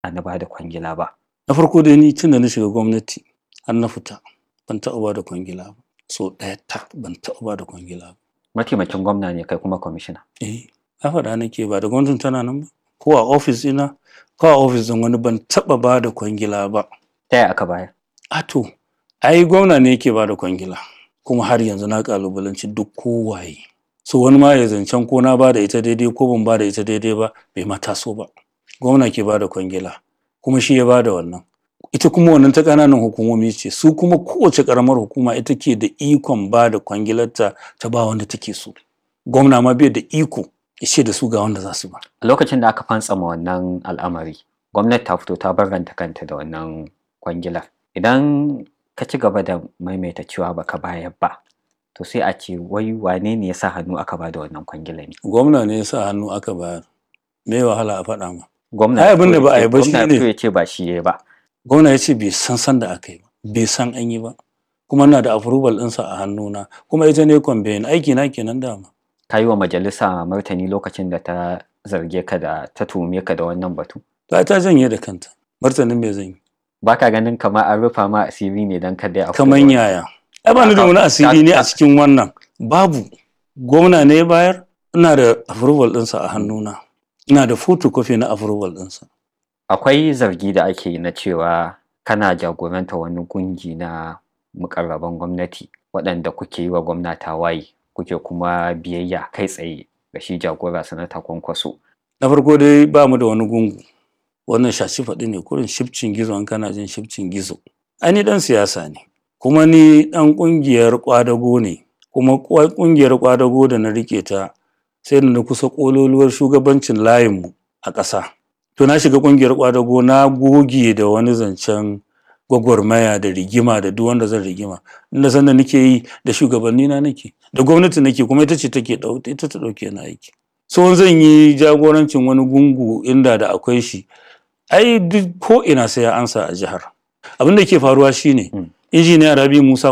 na ba da kwangila ba na farko dai ni tun da na shiga gwamnati har na fita ban taɓa ba da kwangila ba so ɗaya ta ban taɓa ba da kwangila ba mataimakin gwamna ne kai kuma kwamishina eh na faɗa nake ba da gwamnatin tana nan ba ko a ofis ina ko a ofis ɗin wani ban taɓa ba da kwangila ba ta yaya aka bayar a to ai gwamna ne yake ba da kwangila kuma har yanzu na kalubalanci duk kowaye so wani ma ya zancen ko na ba da ita daidai ko ban ba da ita daidai ba bai ma taso ba gwamna ke ba da kwangila kuma shi ya ba da wannan ita kuma wannan ta ƙananan hukumomi ce su kuma kowace ƙaramar hukuma ita ke da ikon ba da kwangilarta ta ba wanda take so gwamna ma bai da iko ya ce da su ga wanda za su ba a lokacin da aka fantsama wannan al'amari gwamnati ta fito ta barranta kanta da wannan kwangilar idan ka ci gaba da maimaita cewa baka bayar ba to sai a ce wai wane ne ya sa hannu aka ba da wannan kwangila ne gwamna ne ya sa hannu aka bayar me wahala a faɗa ma gwamna Ai, abin da ba a yi ba gwamna shine- ya fito ya ce ba shi ya ba gwamna ya ce bai san san da aka yi ba bai san an yi ba kuma na da approval ɗinsa a hannuna kuma ita ne kwambayin aiki na kenan dama ka yi wa majalisa martani lokacin da ta zarge ka da ta tuhume ka da wannan batu ta ta janye da kanta martanin me zan yi ba ka ganin kamar an rufa ma asiri ne don kada ya kaman yaya ai ba ni da wani asiri ne a cikin wannan babu gwamna ne ya bayar ina da approval ɗinsa a hannuna ina da photocopy na approval ɗinsa akwai zargi da ake yi na cewa kana jagoranta wani kungi na mukarraban gwamnati waɗanda kuke yi wa gwamna tawaye kuke kuma biyayya kai tsaye ga shi jagora sanata kwankwaso na farko dai ba mu da wani gungu wannan shashi faɗi ne kurin shifcin gizo an kana jin shifcin gizo ai ni dan siyasa ne kuma ni dan ƙungiyar ƙwadago ne kuma kwa- ƙungiyar ƙwadago da na rike ta sai da na kusa ƙololuwar shugabancin layinmu a ƙasa to na shiga ƙungiyar ƙwadago na goge da wani zancen gwagwarmaya da rigima da duk wanda zan rigima inda san da nake yi da shugabanni na nake da gwamnati nake kuma ita ce take ɗau- ita ta ɗauke na aiki so zan yi jagorancin wani gungu inda da akwai shi ai duk ko ina sai ya ansa a jihar abin da ke faruwa shine Mm. injiniya rabi musa